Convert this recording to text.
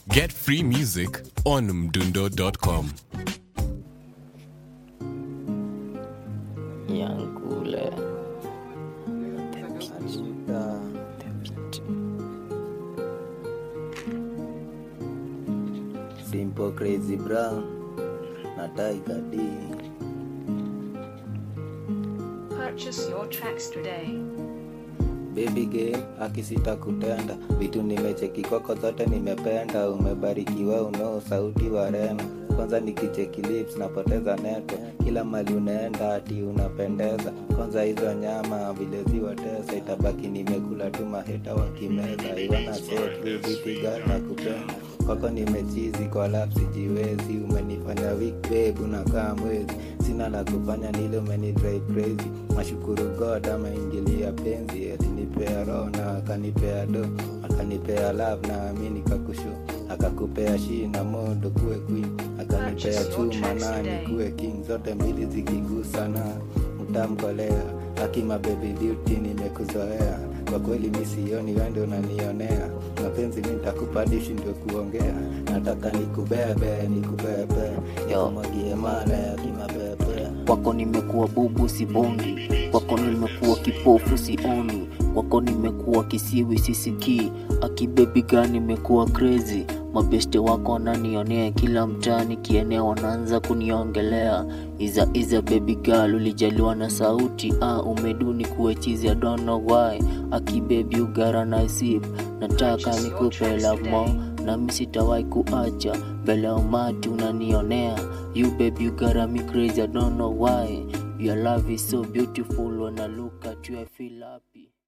Get free music on mdundo.com. Yankule. Simple Crazy Brown na Tiger D. Purchase your tracks today. Baby girl akisita kutenda vitu nimecheki kwako zote nimependa umebarikiwa unao sauti wa rema kwanza nikicheki lips napoteza neto kila mali unaenda ati unapendeza kwanza hizo nyama vile ziwatesa itabaki nimekula tu maheta wakimeza iwana setvitiga na kupenda kwako nimechizi kwa lap sijiwezi umenifanya weak babe unakaa mwezi sina la kufanya nile umeni drive crazy nashukuru god ameingilia penzi alinipea roho na akanipea do akanipea love na ami nikakushu akakupea shi na modo kuwe queen akanipea chuma na nikuwe king zote mbili zikigusana utamkolea akima baby beauty nimekuzoea kwa kweli mi sioni wende unanionea mapenzi mi ntakupa dishi ndio kuongea nataka nikubebe nikubebe nikumwagie mala ya kimabebe Kwako nimekuwa bubu sibongi, kwako nimekuwa kipofu sioni, kwako nimekuwa kisiwi sisikii, akibebi gani nimekuwa crazy. Mabeste wako wananionea kila mtaani, kienea wanaanza kuniongelea. Iza iza baby girl, ulijaliwa na sauti ah, umeduni kuwe chizi, I don't know why. Akibebi ugara na sip, nataka nikupe love more nami sitawahi kuacha mbele ya umati unanionea you baby you got me crazy I don't know why your love is so beautiful when I look at you I feel happy